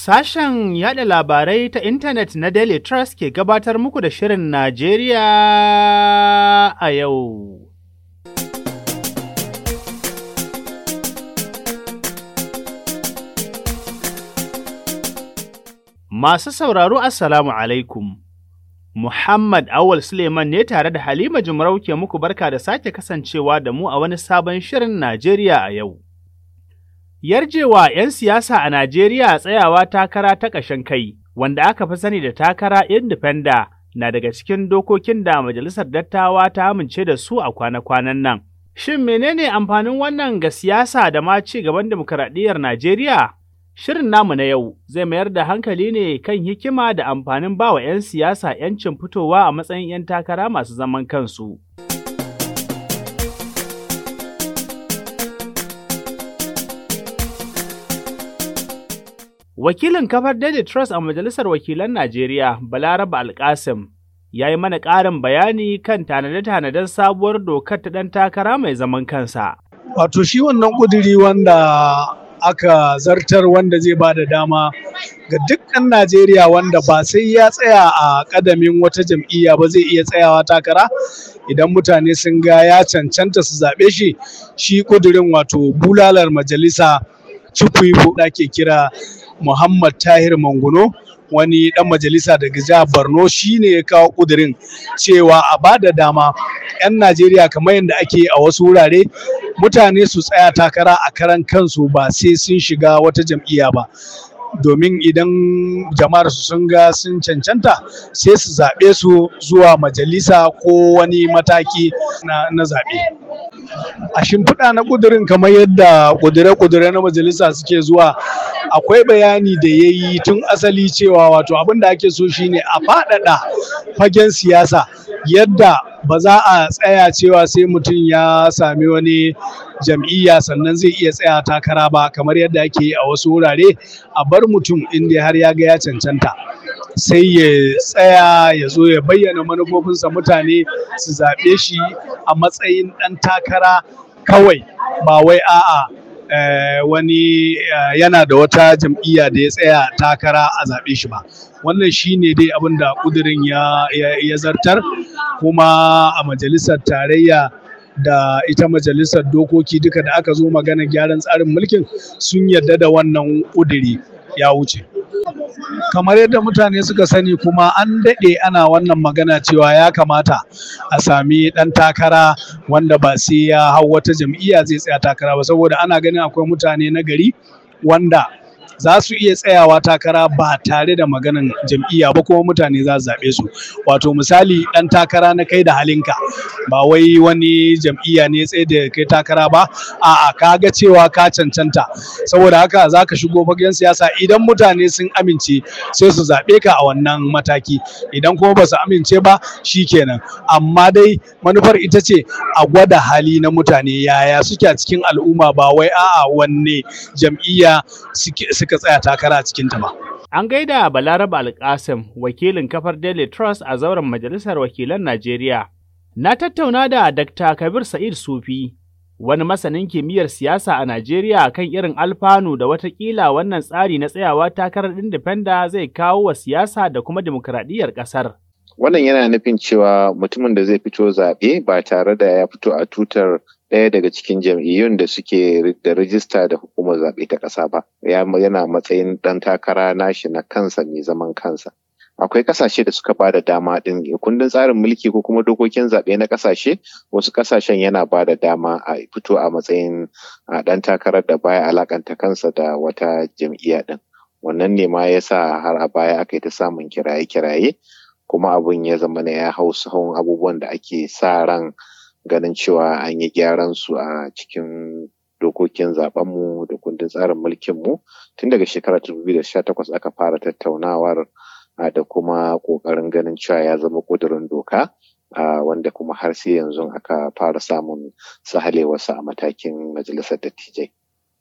Sashen yada labarai ta intanet na Daily Trust ke gabatar muku da Shirin Najeriya a yau. Masu sauraro Assalamu alaikum. Muhammad Awal Suleiman ne tare da Halima Jumarau ke muku barka da sake kasancewa da mu a wani sabon Shirin Najeriya a yau. Yarjewa 'yan siyasa a Najeriya tsayawa takara ta ƙashin kai, wanda aka fi sani da takara indifenda na daga cikin dokokin da Majalisar Dattawa ta amince da su a kwana-kwanan nan. Shin menene amfanin wannan ga siyasa da ma ci gaban dimokuraɗiyyar Najeriya? Shirin namu na yau zai mayar da hankali ne kan hikima da amfanin bawa 'yan siyasa 'yancin fitowa a matsayin 'yan takara masu zaman kansu. Wakilin kafar Daily Trust a Majalisar Wakilan Najeriya, Balaraba Alkasim, ya yi mana ƙarin bayani kan tanade-tanaden sabuwar dokar ta ɗan takara mai zaman kansa. Wato shi wannan ƙuduri wanda aka zartar wanda zai ba da dama ga dukkan Najeriya wanda ba sai ya tsaya a ƙadamin wata jam'iyya ba zai iya tsayawa takara idan mutane sun ga ya cancanta su zaɓe shi shi ƙudurin wato bulalar majalisa cikwibo da ke kira Muhammad Tahir Manguno wani dan majalisa daga jihar Borno shine ya kawo kudirin cewa a bada dama 'yan Najeriya kamar yadda ake a wasu wurare mutane su tsaya takara a karan kansu ba sai sun shiga wata jam'iyya ba domin idan jama'ar su sun ga sun cancanta sai su zaɓe su zuwa majalisa ko wani mataki na, na zaɓe. a shimfiɗa na ƙudurin kamar yadda ƙudure-ƙudure na majalisa suke zuwa akwai bayani da ya yi tun asali cewa wato abin da ake so shine a faɗaɗa fagen siyasa yadda ba za a tsaya cewa sai mutum ya sami wani jam'iyya sannan zai iya tsaya takara ba kamar yadda ake yi a wasu wurare a bar mutum inda har ya ga ya cancanta sai ya tsaya ya zo ya bayyana manufofinsa mutane su zaɓe shi a matsayin ɗan takara kawai ba wai a'a wani yana da wata jam'iyya da ya tsaya takara a zaɓe shi ba wannan shi ne dai abin da ƙudurin ya zartar kuma a majalisar tarayya da ita majalisar dokoki duka da aka zo magana gyaran tsarin mulkin sun yarda da wannan ƙuduri ya wuce kamar yadda mutane suka sani kuma an daɗe ana wannan magana cewa ya kamata a sami ɗan takara wanda ba sai ya hau wata jam'iyya zai tsaya takara ba saboda ana ganin akwai mutane na gari wanda za su iya tsayawa takara ba tare da maganan jam'iyya ba kuma mutane za su zaɓe su wato misali ɗan takara na kai da halinka ba wai wani jam'iyya ne tsaye da kai takara ba a'a ka ga cewa ka cancanta saboda haka za ka shigo fagen siyasa idan mutane sun amince sai su zaɓe ka a wannan mataki idan kuma ba su amince ba shi kenan amma dai manufar ita ce a gwada hali na mutane yaya suke a cikin al'umma ba wai a'a wanne jam'iyya suke suka tsaya takara a cikinta ba. An gaida Balaraba Alkasim, wakilin kafar Daily Trust a zauren Majalisar Wakilan Najeriya. Na tattauna da Dr. Kabir Sa'id Sufi, wani masanin kimiyyar siyasa a Najeriya kan irin alfanu da watakila wannan tsari na tsayawa takarar indifenda zai kawo wa siyasa da kuma dimokuraɗiyyar ƙasar. Wannan yana nufin cewa mutumin da zai fito zaɓe ba tare da ya fito a tutar ɗaya daga cikin jam'iyyun da suke da rijista da hukumar zaɓe ta ƙasa ba yana matsayin ɗan takara nashi na kansa mai zaman kansa akwai ƙasashe da suka bada dama ɗin kundin tsarin mulki ko kuma dokokin zaɓe na ƙasashe wasu ƙasashen yana ba da dama a fito a matsayin ɗan takarar da baya alakanta kansa da wata jam'iyya ɗin wannan ne ma yasa har a baya aka yi ta samun kiraye-kiraye kuma abun ya zama na ya hau sahun abubuwan da ake sa ran ganin cewa an yi gyaran su a cikin dokokin zabenmu da kundin tsarin mulkinmu tun daga shekarar 2018 aka fara tattaunawar da kuma ƙoƙarin ganin cewa ya zama ƙudurin doka wanda kuma har sai yanzu aka fara samun sahalewarsa a matakin majalisar dattijai.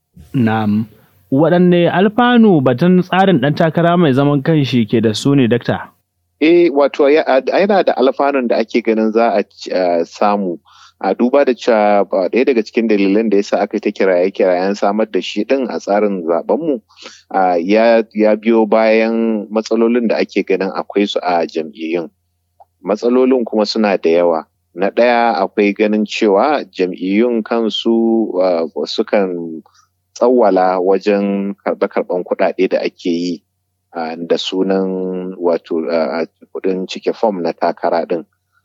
Na'am. Waɗanne alfanu batun tsarin ɗan takara mai zaman kanshi ke da su ne, Dakta? Eh, wato yana da alfanun da ake ganin za a samu a duba da cewa ba ɗaya daga cikin dalilan da yasa aka ta kiraye kirayen samar da shi ɗin a tsarin zabenmu ya biyo bayan matsalolin da ake ganin akwai su a jam'iyyun matsalolin kuma suna da yawa na ɗaya akwai ganin cewa jam'iyyun kansu sukan tsawwala wajen karɓe-karɓen kuɗaɗe da ake yi da sunan wato kuɗin cike fom na takara ɗin.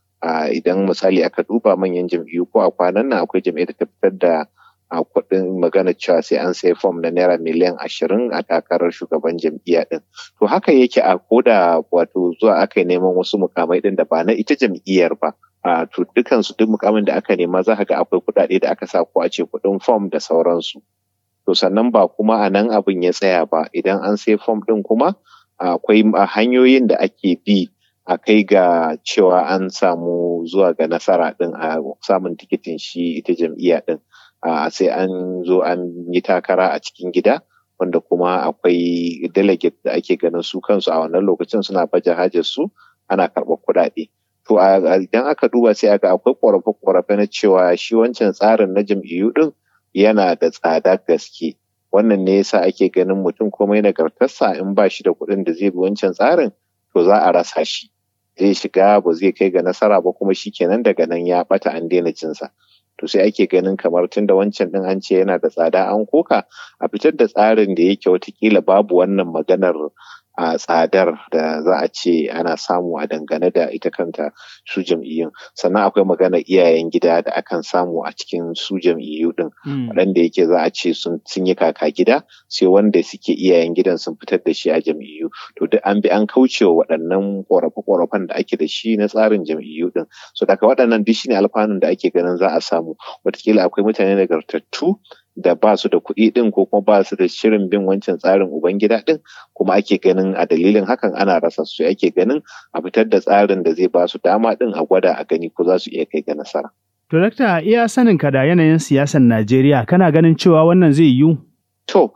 Idan misali aka duba manyan jam'iyyu ko a kwanan nan akwai jam'iyyar da ta fitar da kuɗin magana cewa sai an sai fom na naira miliyan ashirin a takarar shugaban jam'iyya ɗin. To haka yake a koda wato zuwa aka yi neman wasu mukamai ɗin da ba na ita jam'iyyar ba. Uh, to dukansu duk mukamin da aka nema za ga akwai kuɗaɗe da aka sa ko a ce kuɗin fom da sauransu. To sannan ba kuma a nan abin ya tsaya ba idan an sai fom ɗin kuma akwai uh, hanyoyin da ake bi a kai ga cewa an samu zuwa ga nasara ɗin a samun tikitin shi ita jam'iyya ɗin. Uh, sai an zo an yi takara a cikin gida wanda kuma akwai delegate da ake ganin su kansu a wannan lokacin suna baje hajar su ana karɓar kuɗaɗe. To idan aka duba sai aka akwai ƙorafe-ƙorafe na cewa shi wancan tsarin na jam'iyyu ɗin yana da tsada gaske. Wannan ne yasa ake ganin mutum komai nagartarsa in ba shi da kuɗin da zai bi wancan tsarin to za a rasa shi. Zai shiga ba zai kai ga nasara ba kuma shi kenan daga nan ya ɓata an daina cinsa. To sai ake ganin kamar tun da wancan ɗin an ce yana da tsada an koka a fitar da tsarin da yake watakila babu wannan maganar a tsadar da za a ce ana samu a dangane da ita kanta su jam'iyyun sannan akwai magana iyayen gida da akan samu a cikin su jam'iyyu din waɗanda yake za a ce sun yi kaka gida sai wanda suke iyayen gidan sun fitar da shi a jam'iyyu to duk an bi an kauce wa waɗannan ƙorafe-ƙorafen da ake da shi na tsarin jam'iyyu din so daga waɗannan duk shine alfanun da ake ganin za a samu wataƙila akwai mutane nagartattu da ba su da kuɗi ɗin ko kuma ba su da shirin bin wancan tsarin ubangida ɗin kuma ake ganin a dalilin hakan ana rasa su ake ganin a fitar da tsarin da zai ba su dama ɗin a gwada a gani ko za su iya kai ga nasara. To, Dakta, iya sanin ka da yanayin siyasar Najeriya kana ganin cewa wannan zai yiwu? To,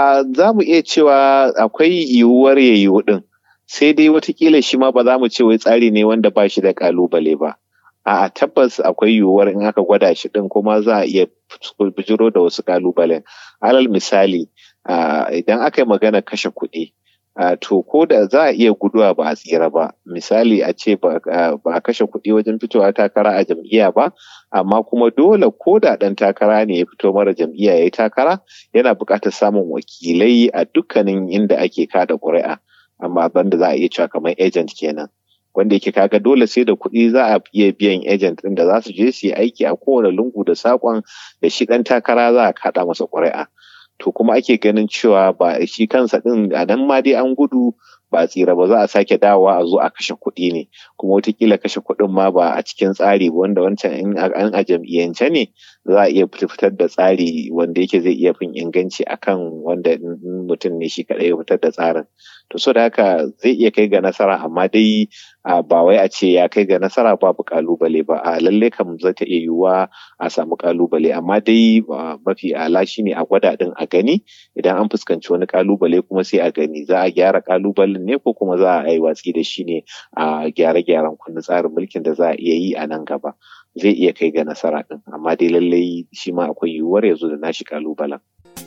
za mu iya cewa akwai yiwuwar ya yiwu ɗin, sai dai watakila shi ma ba za mu ce wai tsari ne wanda ba shi da ƙalubale ba. A'a tabbas akwai yiwuwar in aka gwada shi ɗin kuma za a iya bijiro da wasu kalubalen. Alal misali, idan aka yi magana kashe kuɗi, to ko da za a iya guduwa ba a tsira ba. Misali a ce ba a kashe kuɗi wajen fitowa takara a jam'iyya ba, amma kuma dole ko da ɗan takara ne ya fito mara jam'iyya ya yi takara, yana buƙatar samun wakilai a dukkanin inda ake kada ƙuri'a. Amma banda za a iya cewa kamar agent kenan. wanda yake kaga dole sai da kuɗi za a iya biyan agent ɗin da za su je su yi aiki a kowane lungu da saƙon da shi ɗan takara za a kaɗa masa ƙuri'a. To kuma ake ganin cewa ba shi kansa ɗin a nan ma dai an gudu ba tsira ba za a sake dawowa a zo a kashe kuɗi ne kuma wataƙila kashe kuɗin ma ba a cikin tsari ba wanda wancan in an a jam'iyyance ne za a iya fitar da tsari wanda yake zai iya fin inganci akan wanda mutum ne shi kaɗai ya fitar da tsarin to so da haka zai iya kai ga nasara amma dai ba wai a ce ya kai ga nasara babu kalubale ba a lalle kam zai ta iya yiwuwa a samu kalubale amma dai mafi ala shine a gwada din a gani idan an fuskanci wani kalubale kuma sai a gani za a gyara kalubalen ne ko kuma za a yi watsi da shi ne a gyare-gyaren kundin tsarin mulkin da za a iya yi a nan gaba zai iya kai ga nasara din amma dai lallai shi ma akwai yiwuwar ya zo da nashi kalubalen.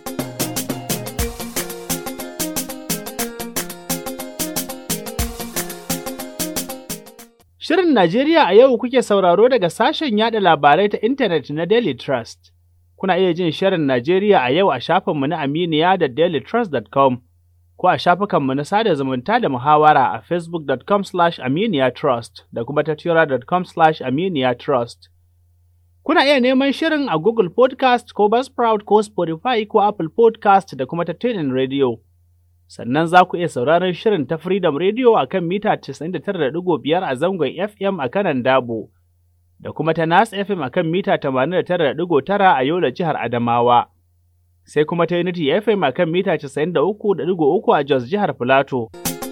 Shirin Najeriya a yau kuke sauraro daga sashen yada labarai ta intanet na Daily Trust. Kuna iya jin Shirin Najeriya a yau a shafinmu na Aminiya da dailytrust.com ko a shafukanmu na sada zumunta da muhawara a facebook.com slash aminiyatrust da kuma tattura.com slash aminiyatrust. Kuna iya neman shirin a Google Podcast ko Buzzsprout ko Spotify ko Apple Podcast da kuma ta Radio. sannan za ku iya sauraron shirin ta Freedom Radio a kan mita 99.5 a zangon FM a kanan Dabo, da kuma ta Nas FM a kan mita 89.9 a Yola jihar Adamawa, sai kuma ta Unity FM a kan mita 93.3 a Jos jihar Filato.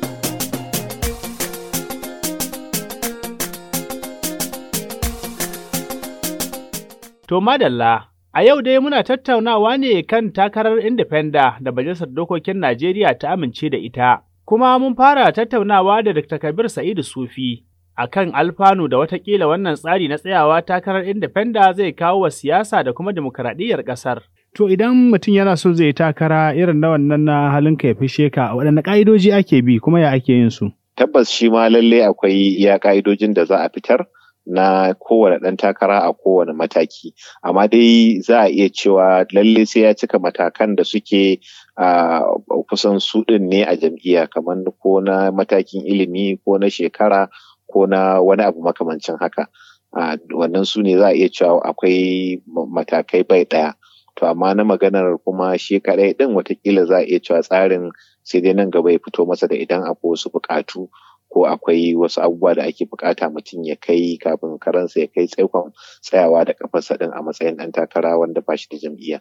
To madalla. A yau dai muna tattaunawa ne kan takarar Indifenda da Majalisar Dokokin Najeriya ta amince da ita, kuma mun fara tattaunawa da Dr. Kabir Sa'idu Sufi, a kan alfanu da watakila wannan tsari na tsayawa takarar indifenda zai kawo wa siyasa da kuma dimokuraɗiyyar ƙasar. To idan mutum yana so zai takara irin na wannan na halin ka ya fishe ka waɗanne ƙa'idoji ake bi kuma ya ake yin su? Tabbas shi ma lalle akwai iya ƙa'idojin da za a fitar na kowane ɗan takara a kowane mataki amma dai za a iya cewa lalle sai ya cika matakan da suke a kusan su ɗin ne a jam'iyya kamar ko na matakin ilimi ko na shekara ko na wani abu makamancin haka wannan su ne za a iya cewa akwai matakai bai ɗaya to amma na maganar kuma shi kaɗai ɗin watakila za a iya cewa tsarin sai dai nan gaba ya fito masa da idan akwai wasu buƙatu ko akwai wasu abubuwa da ake bukata mutum ya kai kafin karansa ya kai tsaikon tsayawa da kafarsa din a matsayin ɗan takara wanda ba shi da jam'iyya.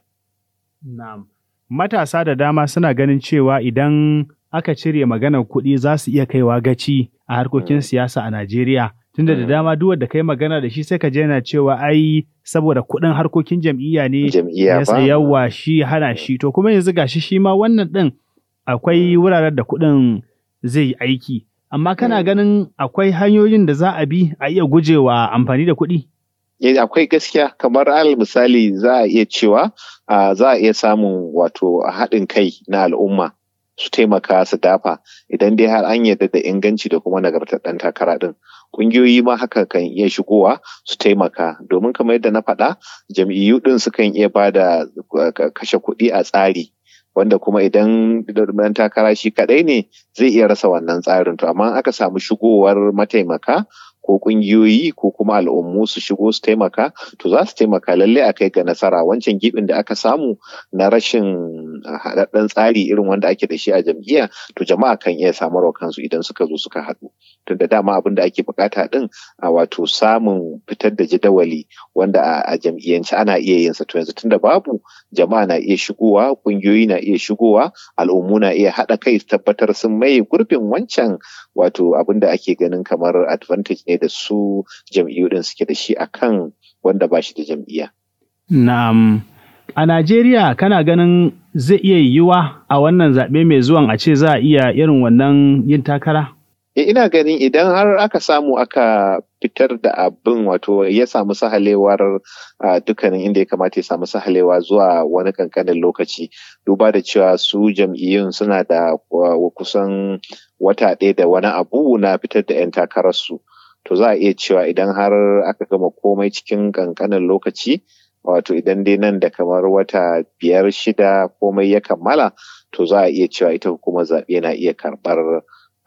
Na'am. Matasa da dama suna ganin cewa idan aka cire maganar kuɗi za su iya kaiwa gaci a harkokin siyasa a Najeriya. Tunda da dama duk wanda kai magana da shi sai ka je yana cewa ai saboda kuɗin harkokin jam'iyya ne Jam'iyya ba. yawa shi hana shi to kuma yanzu gashi shi ma wannan ɗin akwai wuraren da kuɗin zai yi aiki. amma kana ganin akwai hanyoyin da za a bi a iya gujewa amfani da kuɗi? akwai gaskiya kamar al misali za a iya cewa za a iya samun wato haɗin kai na al'umma su taimaka su dafa idan dai har an yarda da inganci da kuma nagartar ɗan takara ɗin ƙungiyoyi ma haka kan iya shigowa su taimaka domin kamar yadda na faɗa jam'iyyu ɗin sukan iya ba da kashe kuɗi a tsari wanda kuma idan ɗan takara shi kaɗai ne zai iya rasa wannan tsarin to amma aka samu shigowar mataimaka ko ƙungiyoyi ko kuma al'ummu su shigo su taimaka to za su taimaka lalle a kai ga nasara wancan gibin da aka samu na rashin haɗaɗɗen tsari irin wanda ake da shi a jam'iyya to jama'a kan iya samarwa kansu idan suka zo suka haɗu tunda dama abin da ake bukata din a wato samun fitar da jadawali wanda a jam'iyyance ana iya yin sa to yanzu tunda babu jama'a na iya shigowa ƙungiyoyi na iya shigowa al'ummu na iya haɗa kai su tabbatar sun maye gurbin wancan wato abin da ake ganin kamar advantage ne da su jam'iyyu din suke da shi akan wanda ba shi da jam'iyya. Na'am. A Najeriya kana ganin zai iya yiwuwa a wannan zaɓe mai zuwan a ce za a iya irin wannan yin takara? E, ina ganin idan har aka samu aka fitar da abin wato ya samu sahalewar dukkanin inda ya kamata ya samu sahalewa zuwa wani kankanin lokaci duba da cewa su jam'iyyun suna da kusan wata ɗaya da wani abu na fitar da 'yan takararsu. To za a iya cewa idan har aka gama komai cikin kankanin lokaci wato idan dai nan da kamar wata biyar shida komai ya kammala to za a iya cewa ita hukumar zaɓe na iya karɓar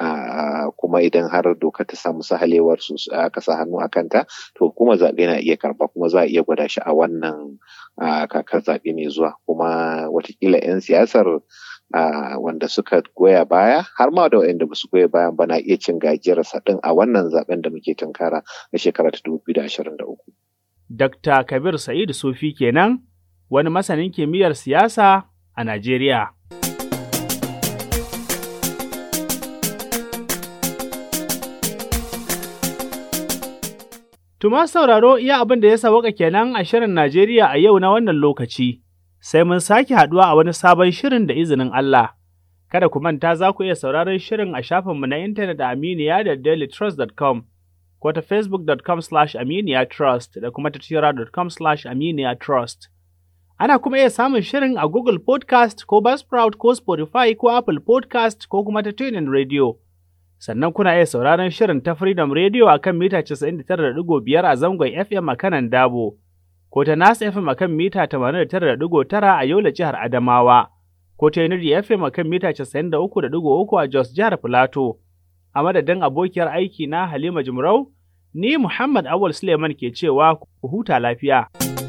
Uh, kuma idan har doka ta samu sahalewar su aka sa hannu a kanta to hukumar zaɓe na iya karɓa kuma za a iya gwada shi a wannan uh, kakar zaɓe mai zuwa kuma watakila 'yan siyasar uh, wanda suka goya baya har ma da waɗanda ba su goya bayan ba na iya cin gajiyar ɗin a wannan zaɓen da muke tunkara na shekara ta 2023. Dr. Kabir Sa'idu Sufi kenan wani masanin kimiyyar siyasa a Najeriya. Tuma sauraro iya abin da ya sawaka kenan a shirin Najeriya a yau na wannan lokaci, sai mun sake haduwa a wani sabon shirin da izinin Allah. Kada ku manta za ku iya sauraron shirin a shafinmu na intanet a Aminiya da dailytrust.com ko ta facebook.com slash aminiyatrust da kuma ta tira.com slash aminiyatrust. Ana kuma iya samun shirin a Google Podcast ko Buzzsprout ko Spotify ko Apple Podcast ko kuma ta TuneIn Radio. sannan kuna iya sauraron shirin ta Freedom Radio a kan mita 99.5 a zangon FM a kanan Dabo, ko ta Nas FM a kan mita 89.9 a Yola jihar Adamawa, ko ta Unity FM a kan mita 93.3 a Jos jihar Filato. A madadin abokiyar aiki na Halima Jumrau, ni Muhammad Awal Suleiman ke cewa ku huta lafiya.